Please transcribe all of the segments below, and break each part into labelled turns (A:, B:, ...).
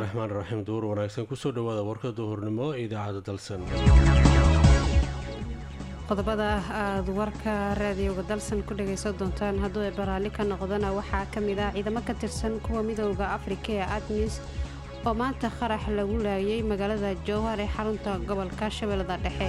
A: raxmaan raxiim duur wanaagsan kusoo dhawaada warka duhurnimo ee idaacadda dalsan
B: qodobada aada warka raadiyowga dalsan ku dhagaysan doontaan hadduu ay baraalli ka noqdana waxaa ka mid ah ciidamo ka tirsan kuwa midooda afrika ee admis oo maanta qarax lagu laayay magaalada jowhar ee xarunta gobolka shabeellada dhexe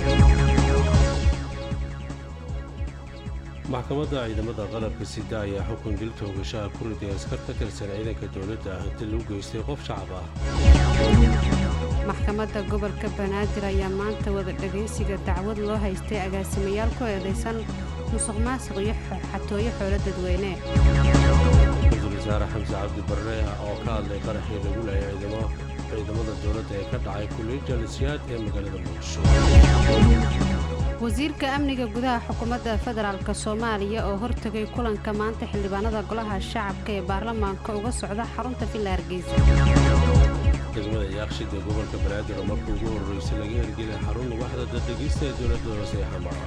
A: maxkamadda ciidamada qalabka sida ayaa xukun dil toogashaha ku riday askar ka tirsan ciidanka dowladda dil u geystay qof shacab ah
B: maxkamadda gobolka banaadir ayaa maanta wada dhagaysiga dacwad loo haystay agaasimayaal ku eedaysan musuq maasuq iyo xatooyo xoolo dadweyne
A: ra-iisul wasaare xamse cabdi barre oo ka hadlay qaraxii lagu laayay ciidamada dowladda ee ka dhacay kuliija lisyaad ee magaalada muqdisho
B: wasiirka amniga gudaha xukuumadda federaalk soomaaliya oo hortegay kulanka maanta xildhibaanada golaha shacabka ee baarlamaanka uga socda xarunta villa hargeysa
A: degmada yaaqshid ee gobolka banaadir oo markii ugu horreysay laga hirgelay xarun waxda dadhegeysta ee dowladda hoose ee xamara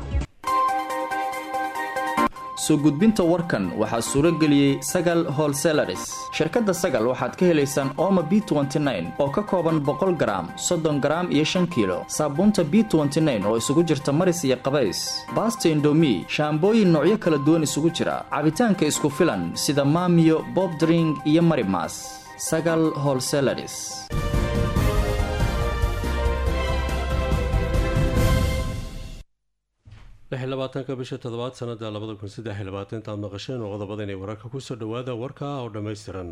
C: soo gudbinta warkan waxaa suuro geliyey sagal holselaris shirkadda sagal waxaad ka helaysaan ooma b oo ka kooban boqol garaam soddon garaam iyo shan kiilo saabuunta b oo isugu jirta maris iyo qabays baasta indomi shaambooyin noocyo kala duwan isugu jira cabitaanka isku filan sida maamiyo bobdring iyo marimas sagal holselaris
A: labaatanka bisha toddobaad sanada labada kun saddex iyo labaatantaad maqasheen oo qodobada inay wararka kusoo dhawaada warka oo dhammaystiran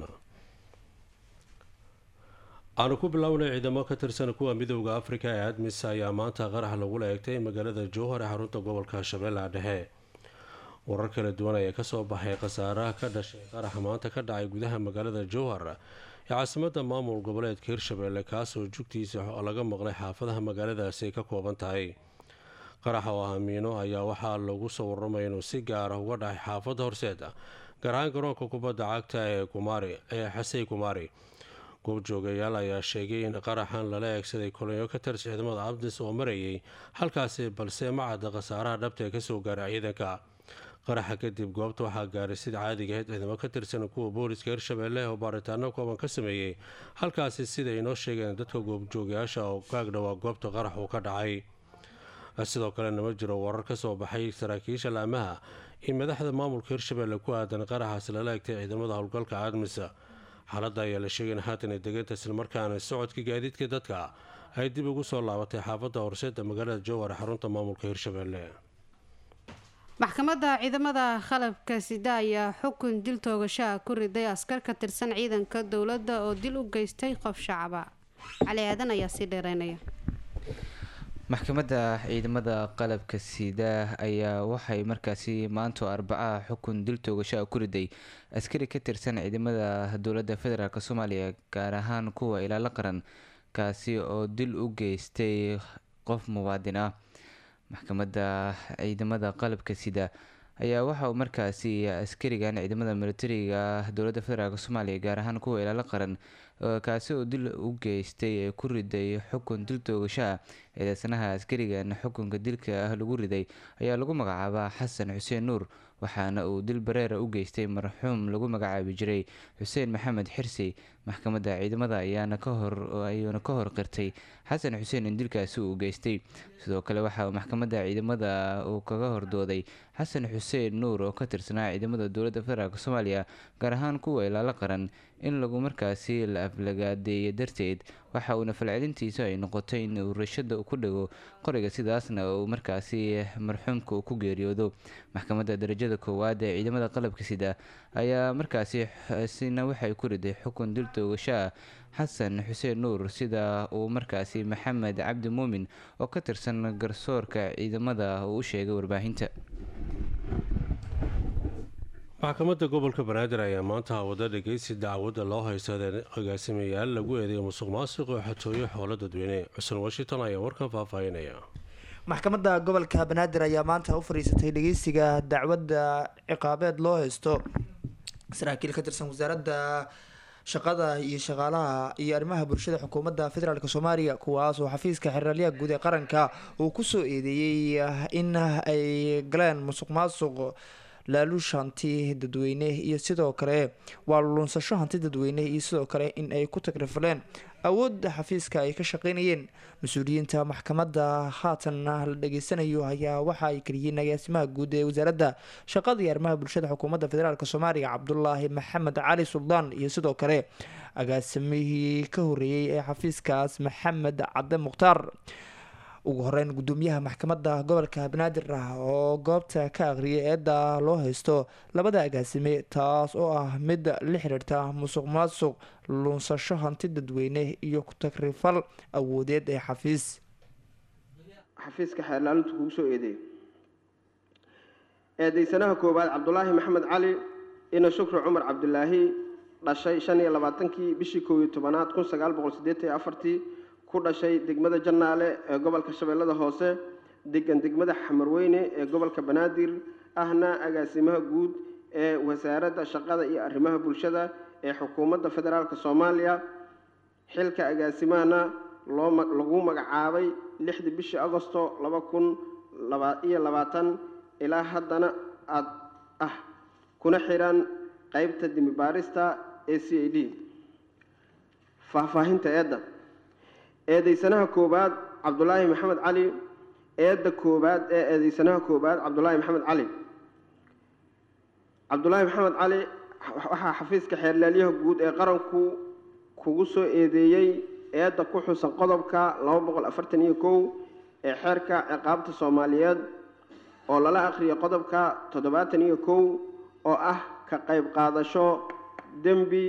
A: aanu ku bilownay ciidamo ka tirsan kuwa midooda afrika ee admis ayaa maanta qarax lagula eegtay magaalada jowhar ee xarunta gobolka shabeellaha dhexe warar kala duwan ayaa kasoo baxay khasaaraha ka dhashay qaraxa maanta ka dhacay gudaha magaalada jowhar ee caasimada maamul goboleedka hirshabeelle kaasoo jugtiisa laga maqlay xaafadaha magaaladaasi ay ka kooban tahay qaraxa oo hamiino ayaa waxaa lagu soo waramaya inuu si gaara uga dhacay xaafadda horseeda gaar ahaan garoonka kubadda cagta ee kumaari ee xasey kumaari goobjoogayaal ayaa sheegay in qaraxan lala eegsaday kolonyo ka tirsan ciidamada abdis oo marayay halkaasi balse ma cadda khasaaraha dhabta ee kasoo gaaray ciidanka qaraxa kadib goobta waxaa gaaray sida caadiga ahayd ciidamo ka tirsan kuwa booliska hirshabeelle oo baaritaano kooban ka sameeyey halkaasi siday inoo sheegeen dadka goobjoogayaasha oo kaagdhawaa goobta qarax uu ka dhacay sidoo kalena ma jiro warar ka soo baxay saraakiisha laamaha in madaxda maamulka hirshabeelle ku aadan qaraxaas lala egtay ciidamada howlgalka aadmisa xaaladda ayaa la sheegay in haatan deganta islamarkaana socodka gaadiidka dadka ay dib ugu soo laabatay xaafadda horseeda magaalada jowhar xarunta maamulka hirshabeelle
B: maxkamadda ciidamada qalabka sida ayaa xukun dil toogashaha ku riday askar ka tirsan ciidanka dowladda oo dil u geystay qof shacaba cali aadan ayaa sii dheereynaya
D: maxkamadda ciidamada qalabka sida ayaa waxay markaasi maanto arbacaha xukun dil toogashaha ku riday askari ka tirsan ciidamada dowladda federaalk soomaaliya gaar ahaan kuwa ilaalo qaran kaasi oo dil u geystay qof muwaadin ah maxkamadda ciidamada qalabka sida ayaa waxa uu markaasi askarigan ciidamada militariga dowladda federaalk soomaaliya gaar ahaan kuwa ilaalo qaran kaasi oo dil u geystay ee ku riday xukun dil toogashaha eedeysanaha askarigan xukunka dilka ah lagu riday ayaa lagu magacaabaa xasan xuseen nuur waxaana uu dil bareera u geystay marxuum lagu magacaabi jiray xuseen maxamed xirsi maxkamadda ciidamada ayaana kahorayuuna ka hor qirtay xasan xuseen in dilkaasi uu geystay sidoo kale waxa uu maxkamadda ciidamada uu kaga hordooday xasan xuseen nuur oo ka tirsanaa ciidamada dowladda federaalk soomaaliya gaar ahaan kuwa ilaalo qaran in lagu markaasi la aflagaadeeyo darteed waxa uuna falcelintiisu ay noqotay in uu rashada ku dhago qoriga sidaasna uu markaasi marxuumka uu ku geeriyoodo maxkamadda darajada koowaad ee ciidamada qalabka sida ayaa markaasi sina waxay ku riday xukun dil toogashaha xasan xuseen nuur sida uu markaasi maxamed cabdi muumin oo ka tirsan garsoorka ciidamada uu u sheegay warbaahinta
A: maxkamadda gobolka banaadir ayaa maanta wada dhegeysi dacwadda loo haysta agaasimayaal lagu eedeeyo musuq maasuq oo xatooyo xoolo dadweyne xuseen washington ayaa warkan faahfaahinaya
E: maxkamadda gobolka banaadir ayaa maanta u fadhiisatay dhegeysiga dacwadda ciqaabeed loo haysto saraakiil ka tirsan wasaaradda shaqada iyo shaqaalaha iyo arrimaha bulshada xukuumadda federaalk soomaaliya kuwaas oo xafiiska xeraalyaha guud ee qaranka uu kusoo eedeeyey in ay galeen musuq maasuq laaluush hanti dadweyne iyo sidoo kale waa luunsasho hanti dadweyne iyo sidoo kale in ay ku tagrifaleen awoodda xafiiska ay ka shaqeynayeen mas-uuliyiinta maxkamadda haatan la dhageysanayo ayaa waxa ay keliyiin agaasimaha guud ee wasaaradda shaqada iyo arrimaha bulshada xukuumadda federaalk soomaaliya cabdulaahi maxamed cali suldaan iyo sidoo kale agaasimihii ka horeeyey ee xafiiskaas maxamed cadde mukhtaar ugu horeyn gudoomiyaha maxkamadda gobolka banaadir ah oo goobta ka aqriyay eedda loo haysto labada agaasime taas oo ah mid la xiriirta musuq maasuq luunsasho hanti dadweyne iyo ku-tagrifal awoodeed ee xafiis
F: xafiiska xeerlaalintu kugu soo eedeeyay eedeysanaha koowaad cabdulaahi maxamed cali ina shukri cumar cabdulaahi dhashay shan iyo labaatankii bishii kow iyo tobanaad kun sagaal boqol siddeetan iyo afartii ku dhashay degmada jannaale ee gobolka shabeellada hoose degan degmada xamarweyne ee gobolka banaadir ahna agaasimaha guud ee wasaaradda shaqada iyo arrimaha bulshada ee xukuumadda federaalk soomaaliya xilka agaasimahana loo lagu magacaabay lixdii bishii agosto laba kun laba iyo labaatan ilaa haddana aad ah kuna xiran qeybta dimibaarista ee c a d faahfaahinta eedda eedeysanaha koowaad cabdulaahi maxamed cali eedda koowaad ee eedeysanaha koowaad cabdulaahi maxamed cali cabdulaahi maxamed cali waxaa xafiiska xeerlaalyaha guud ee qaranku kugu soo eedeeyey eedda ku xusan qodobka laba boqol afartan iyo kow ee xeerka ciqaabta soomaaliyeed oo lala akhriyay qodobka toddobaatan iyo kow oo ah ka qayb qaadasho dembi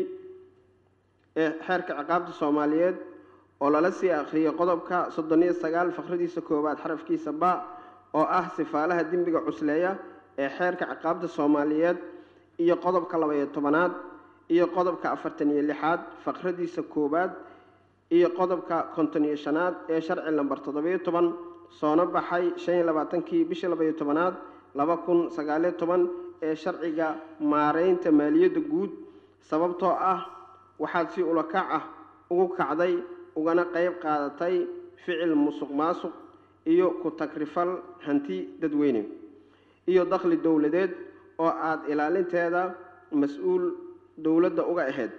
F: ee xeerka ciqaabta soomaaliyeed oo lala sii akhriyay qodobka soddon iyo sagaal fakradiisa koowaad xarafkiisa ba oo ah sifaalaha dembiga cusleeya ee xeerka ciqaabta soomaaliyeed iyo qodobka laba-iyo tobanaad iyo qodobka afartan iyo lixaad fakradiisa koowaad iyo qodobka konton iyo shanaad ee sharci lamber toddobiyo toban soona baxay shan iyo labaatankii bishii laba-iyo tobanaad laba kun sagaaliyo toban ee sharciga maareynta maaliyadda guud sababtoo ah waxaad si ulakac ah ugu kacday ugana qayb qaadatay ficil musuq maasuq iyo ku tagrifal hanti dadweyne iyo dakhli dowladeed oo aada ilaalinteeda mas-uul dowladda uga ahayd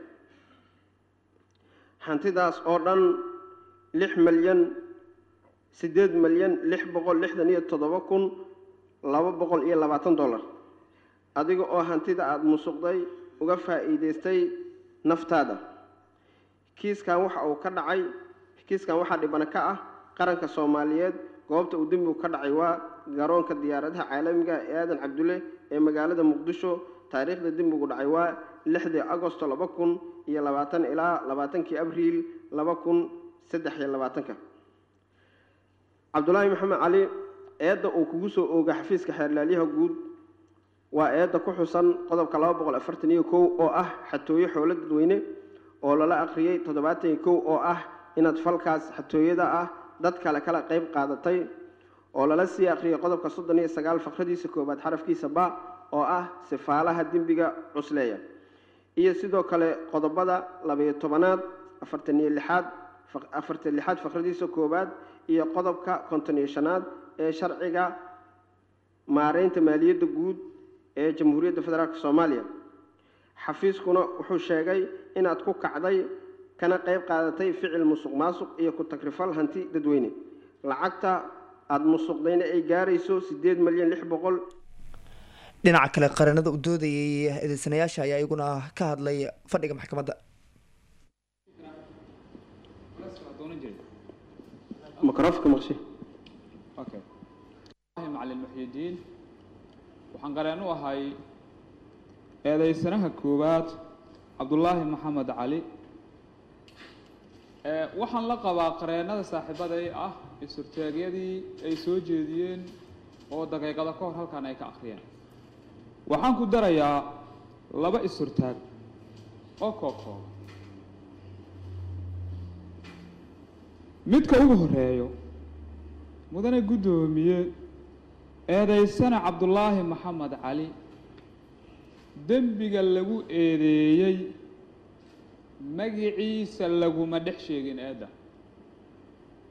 F: hantidaas oo dhan lix malyan siddeed malyan lix boqol lixdan iyo toddoba kun laba boqol iyo labaatan dollar adiga oo hantida aada musuqday uga faa'iidaystay naftaada kiiskan waxa uu ka dhacay kiiskan waxaa dhibana ka ah qaranka soomaaliyeed goobta uu dembigu ka dhacay waa garoonka diyaaradaha caalamiga ee aadan cabdulle ee magaalada muqdisho taariikhda dembigu dhacay waa lixdii agosto laba kun iyo labaatan ilaa labaatankii abriil laba kun saddex iyo labaatanka cabdulaahi maxamed cali eedda uu kugu soo ooga xafiiska xeerlaalyaha guud waa eedda ku xusan qodobka laba boqol afartan iyo kow oo ah xatooyo xoolo dadweyne oo lala akhriyey toddobaatan iyo kow oo ah inaad falkaas xatooyada ah dad kale kala qayb qaadatay oo lala sii akhriyey qodobka soddon iyo sagaal fakradiisa koowaad xarafkiisa ba oo ah sifaalaha dembiga cusleeya iyo sidoo kale qodobada labayo tobanaad afartan iyo lixaad afartan lixaad fakradiisa koowaad iyo qodobka konton iyo shanaad ee sharciga maareynta maaliyadda guud ee jamhuuriyadda federaalk soomaaliya xafiiskuna wuxuu sheegay inaad ku kacday kana qayb qaadatay ficil musuq maasuq iyo ku tagrifal hanti dadweyne lacagta aada musuqdayna ay gaarayso siddeed malyan lix boqol
E: dhinaca kale qaranada u doodayay eedeysanayaasha ayaa iyaguna ka hadlay fadhiga maxkamadda
F: microfonka maqshi
G: okay macalin muxyidiin waxaan qareen u ahay eedeysanaha koowaad cabdulaahi maxamed cali waxaan la qabaa qareennada saaxiibaday ah isurtaagyadii ay soo jeediyeen oo daqiiqada ka hor halkan ay ka akhriyeen waxaan ku darayaa laba isurtaag oo kookooba midka ugu horeeyo mudane guddoomiye eedeysana cabdulaahi maxamed cali dembiga lagu eedeeyey magiciisa laguma dhex sheegin eedda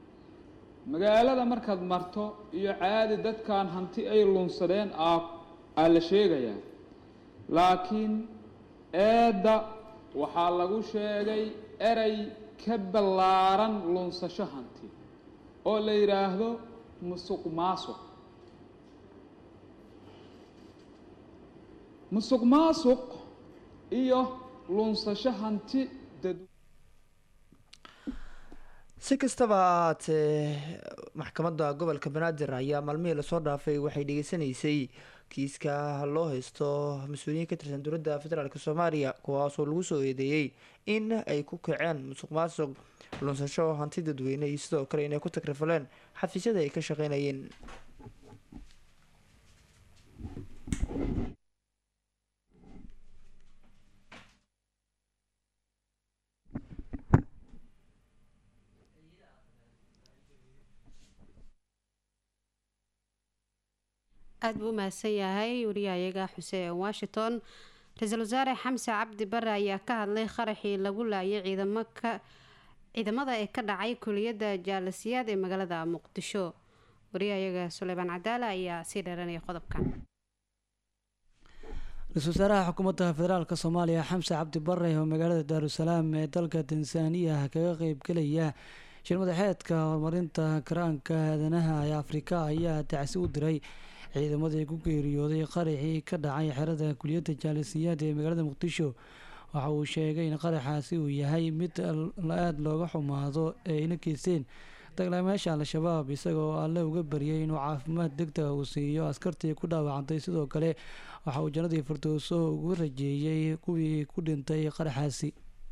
G: magaalada markaad marto iyo caadi dadkan hanti ay lunsadeen aad aa la sheegayaa laakiin eedda waxaa lagu sheegay erey ka ballaaran lunsasho hanti oo la yidhaahdo musuq maasuq musuq maasuq iyo lunsasho hanti dad
E: si kastaba ahaatee maxkamadda gobolka banaadir ayaa maalmihii lasoo dhaafay waxay dhegeysanaysay kiiska loo haysto mas-uuliyiin ka tirsan dowladda federaalk soomaaliya kuwaasoo lagu soo eedeeyey in ay ku kaceen musuq maasuq lunsasho hanti dadweyne iyo sidoo kale inay ku takrifaleen xafiisyada ay ka shaqeynayeen
B: aada buu u mahadsan yahay wariyahayaga xuseen washington ra-iisul wasaare xamse cabdi bare ayaa ka hadlay qaraxii lagu laayay ciidamaka ciidamada ee ka dhacay kuliyadda jaalasiyaad ee magaalada muqdisho wariyahayaga suleymaan cadaala ayaa sii dheeranaya qodobkan
H: ra-iisul wasaaraha xukuumadda federaalk soomaaliya xamse cabdi bare oo magaalada daarusalaam ee dalka tansaaniya kaga qeybgelaya shir madaxeedka horumarinta karaanka aadanaha ee afrika ayaa dacsi u diray ciidamadii ku geeriyooday qaraxii ka dhacay xerada kuliyadda jaalisiyaad ee magaalada muqdisho waxa uu sheegay in qaraxaasi uu yahay mid aada looga xumaado ee ina geysteen daglaamayaasha al-shabaab isagoo alle uga baryay inuu caafimaad degdega uu siiyo askartii ku dhaawacantay sidoo kale waxa uu jannadii firdowso ugu rajeeyey kuwii ku dhintay qaraxaasi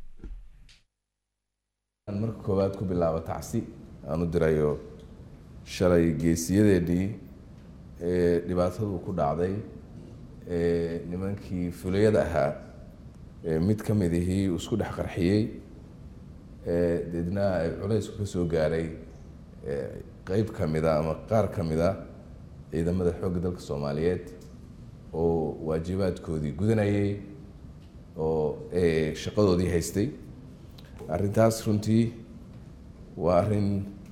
I: marka koowaad ku bilaabo tacsi aan u dirayo shalay geesiyadeedii ee dhibaatadu ku dhacday ee nimankii fulayada ahaa ee mid ka mid ihii uu isku dhex qarxiyey ee deedna ay culaysku ka soo gaaray qeyb ka mid a ama qaar ka mid a ciidamada xoogga dalka soomaaliyeed oo waajibaadkoodii gudanayay oo shaqadoodii haystay arrintaas runtii waa arrin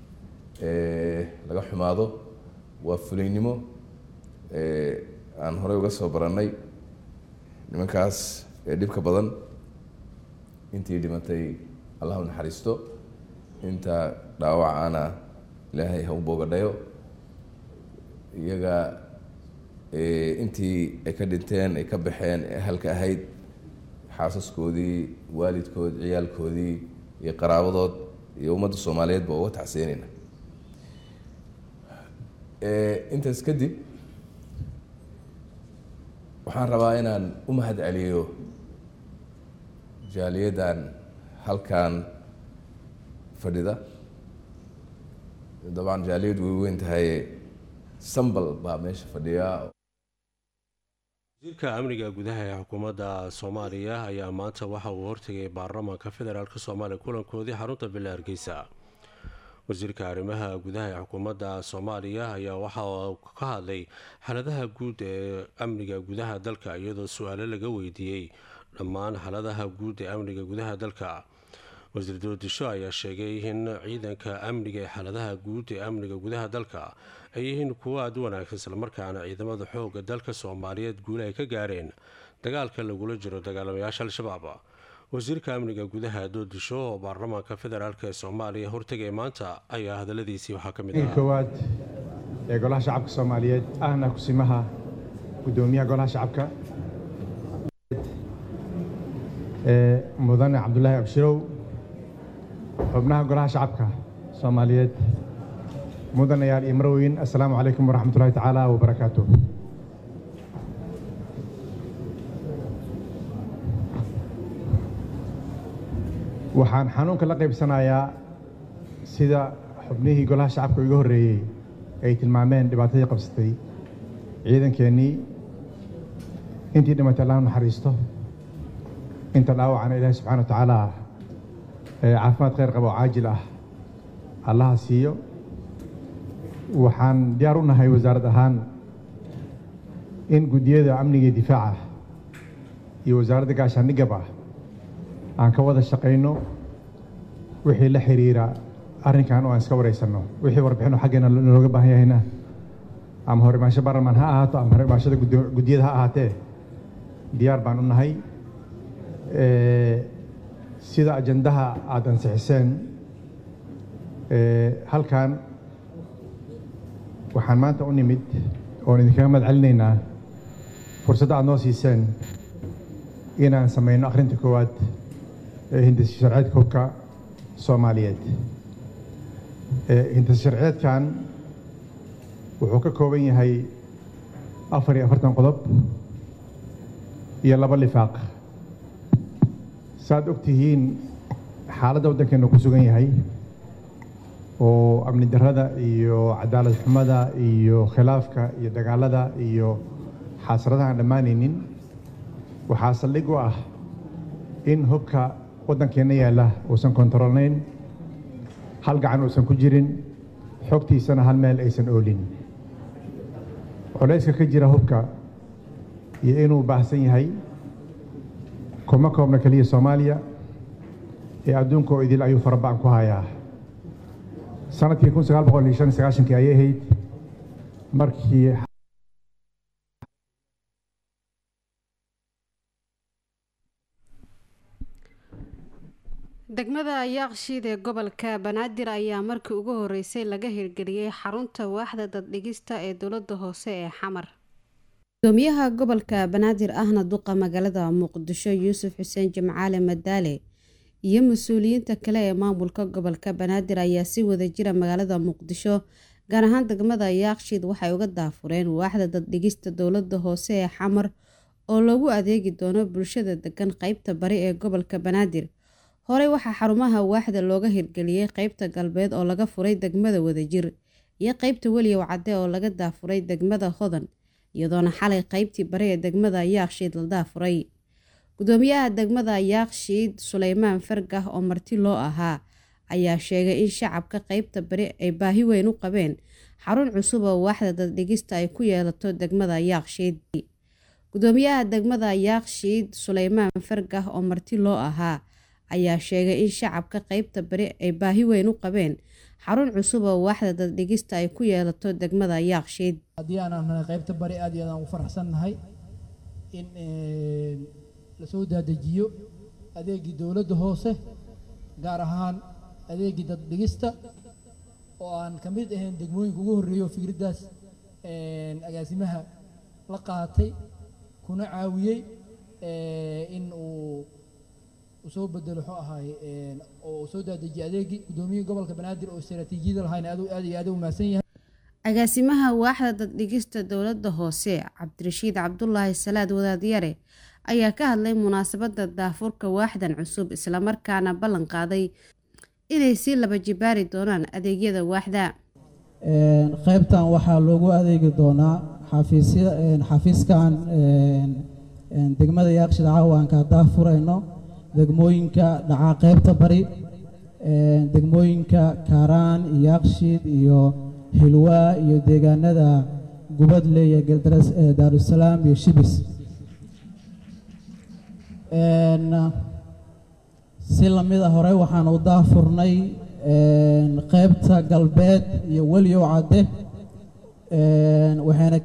I: laga xumaado waa fulaynimo aan horey uga soo barannay nimankaas ee dhibka badan intii dhimatay allah u naxariisto inta dhaawacana ilaahay ha u boogadhayo iyaga intii ay ka dhinteen ay ka baxeen ee halka ahayd xaasaskoodii waalidkood ciyaalkoodii iyo qaraabadood iyo ummadda soomaaliyeed ba uga tacsiinayna intaas kadib waxaan rabaa inaan u mahad celiyo jaaliyaddan halkan fadhida dabcan jaaliyad way weyn tahay sambal baa meesha fadhiya
A: wasiirka amniga gudaha ee xukuumadda soomaaliya ayaa maanta waxa uu hortegay baarlamaanka federaalk soomaaliya kulankoodii xarunta bila hargeysa wasiirka arrimaha gudaha ee xukuumadda soomaaliya ayaa waxa uu ka hadlay xaaladaha guud ee amniga gudaha dalka iyadoo su-aalo laga weydiiyey dhammaan xaaladaha guud ee amniga gudaha dalka wasiir doodisho ayaa sheegay in ciidanka amniga ee xaaladaha guud ee amniga gudaha dalka ay yihiin kuwo aada u wanaagsan islamarkaana ciidamada xooga dalka soomaaliyeed guule ay ka gaareen dagaalka lagula jiro dagaalamayaasha al-shabaab wasiirka amniga gudaha doodisho oo baarlamaanka federaalk ee soomaaliya hortegay maanta ayaa hadaladiisii waxaa ka mid
J: ah koowaad ee golaha shacabka soomaaliyeed ahna kusimaha guddoomiyaha golaha shacabka ee mudane cabdulaahi abshirow xubnaha golaha shacabka soomaaliyeed mudanayaal iyo marweyn assalaamu calaykum waraxmat ullahi tacaala wabarakaatu waxaan xanuunka la qaybsanayaa sida xubnihii golaha shacabka iga horreeyey ay tilmaameen dhibaatadii qabsatay ciidankeennii intii dhimatay allah naxariisto inta dhaawacana ilaahi subxana wa tacaala caafimaad khayr qaba oo caajil ah allaha siiyo waxaan diyaar u nahay wasaarad ahaan in guddiyada amniga iyo difaaca iyo wasaaradda gaashaandhigab ah aan ka wada shaqayno wixii la xiriira arrinkan oo aan iska waraysanno wixii warbixino xaggeena nalooga baahan yahayna ama horimaasho baarlamaan ha ahaato ama horimaashada guddiyada ha ahaatee diyaar baan u nahay sida ajandaha aada ansixiseen halkan waxaan maanta u nimid oon idinkaga mahad celinaynaa fursadda aad noo siiseen inaan samayno akhrinta koowaad ee hindisa sharceedka hubka soomaaliyeed hindisa sharceedkan wuxuu ka kooban yahay afar iyo afartan qodob iyo laba lifaaq saaad og tihiin xaaladda waddankeenu ku sugan yahay oo amni darrada iyo cadaalad xumada iyo khilaafka iyo dagaalada iyo xaasradaha aan dhammaanaynin waxaa saldhig u ah in hubka waddankeenna yaalla uusan kontaroolnayn hal gacan uusan ku jirin xogtiisana hal meel aysan oolin culayska ka jira hubka iyo inuu baahsan yahay kuma koobna keliya soomaaliya ee adduunka oo idil ayuu faraba'an ku hayaa sanadkii kun sagaal boqol iyo shan iyo sagaashankii ayay ahayd markii
B: degmada yaaqshiid ee gobolka banaadir ayaa markii ugu horeysay laga hirgeliyey xarunta waaxda daddhigista ee dowlada hoose ee xamar gudoomiyaha gobolka banaadir ahna duqa magaalada muqdisho yuusuf xuseen jimcaale madaale iyo mas-uuliyiinta kale ee maamulka gobolka banaadir ayaa si wada jira magaalada muqdisho gaar ahaan degmada yaaqshiid waxay uga daafureen waaxda daddhigista dowlada hoose ee xamar oo loogu adeegi doono bulshada degan qeybta bari ee gobolka banaadir horey waxaa xarumaha waaxda looga hirgeliyey qeybta galbeed oo laga furay degmada wadajir iyo qeybta weliyow cadde oo laga daafuray degmada hodan iyadoona xalay qeybtii bari ee degmada yaakshiid la daafuray gudoomiyaha degmada yaakshiid suleymaan fargah oo marti loo ahaa ayaa sheegay in shacabka qeybta bari ay baahi weyn u qabeen xarun cusub oo waaxda daddhigista ay ku yeelato degmada yaakshiid gudoomiyaha degmada yaakshiid suleymaan fargah oo marti loo ahaa ayaa sheegay in shacabka qeybta bari ay baahi weyn u qabeen xarun cusub oo waaxda daddhigista ay ku yeelato degmada yaakshiid
K: haddii aan nahay qeybta bari aad iyo aad aan ugu faraxsannahay in lasoo daadejiyo adeegii dowladda hoose gaar ahaan adeegii daddhigista oo aan ka mid ahayn degmooyinka ugu horreeya oo fikraddaas agaasimaha la qaatay kuna caawiyey in uu usoo bedelo wuxuu ahaay oo soo daadejiyay adeegii gudoomiyihii gobolka banaadir oo istaraatiijiyada lahayn aad aad iyo aad u mahadsan yahay
B: agaasimaha waaxda daddhigista dowladda hoose cabdirashiid cabdulaahi salaad wadaadyare ayaa ka hadlay munaasabadda daafurka waaxdan cusub islamarkaana ballan qaaday inay sii laba jibaari doonaan adeegyada waaxda
K: qaybtan waxaa loogu adeegi doonaa xafiisya xafiiskan degmada yaaqshid caawa aan kaa daafurayno degmooyinka dhacaa qaybta bari degmooyinka kaaraan iyo yaaqshiid iyo hilwaa iyo deegaanada gubadle iyo geldaras daarusalaam iyo shibis si lamida hore waxaan u daafurnay qaybta galbeed iyo weliyow cadde waxayna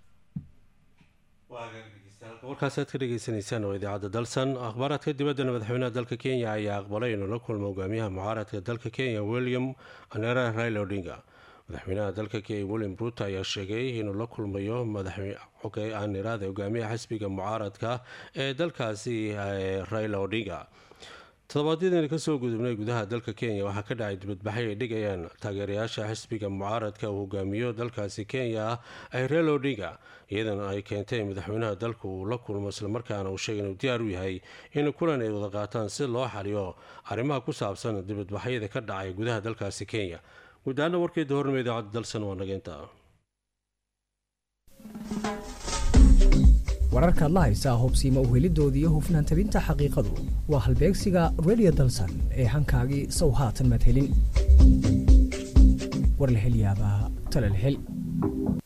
A: warkaas aad ka dhegeysanaysaan oo idaacadda dalsan akhbaaraadka dibaddana madaxweynaha dalka kenya ayaa aqbalay inuu la kulmo hogaamiyaha mucaaradka dalka kenya william anera raila odinga madaxweynaha dalka kenya william ruuto ayaa sheegay inuu la kulmayo madaxaniraada hogaamiyaha xisbiga mucaaradka ee dalkaasi raila odinga toddobaadyadani kasoo gudubnay gudaha dalka kenya waxaa ka dhacay dibadbaxay ay dhigayaan taageerayaasha xisbiga mucaaradka uu hogaamiyo dalkaasi kenya ay raila odinga iyadana ay keentay madaxweynaha dalka uu la kulmo islamarkaana uu sheegay inuu diyaar u yahay in kulan ay wada qaataan si loo xaliyo arrimaha ku saabsan dibadbaxyada ka dhacay gudaha dalkaasi kenya gudaana warkeeda hornimo idaacadda dalsan waa nageynta
L: wararkaad la haysaa hubsiima uhelidooda iyo hufnaan tabinta xaqiiqadu waa halbeegsiga redio dalsan ee hankaagii sow haatan madhelin war la hel yaabaa tala la hel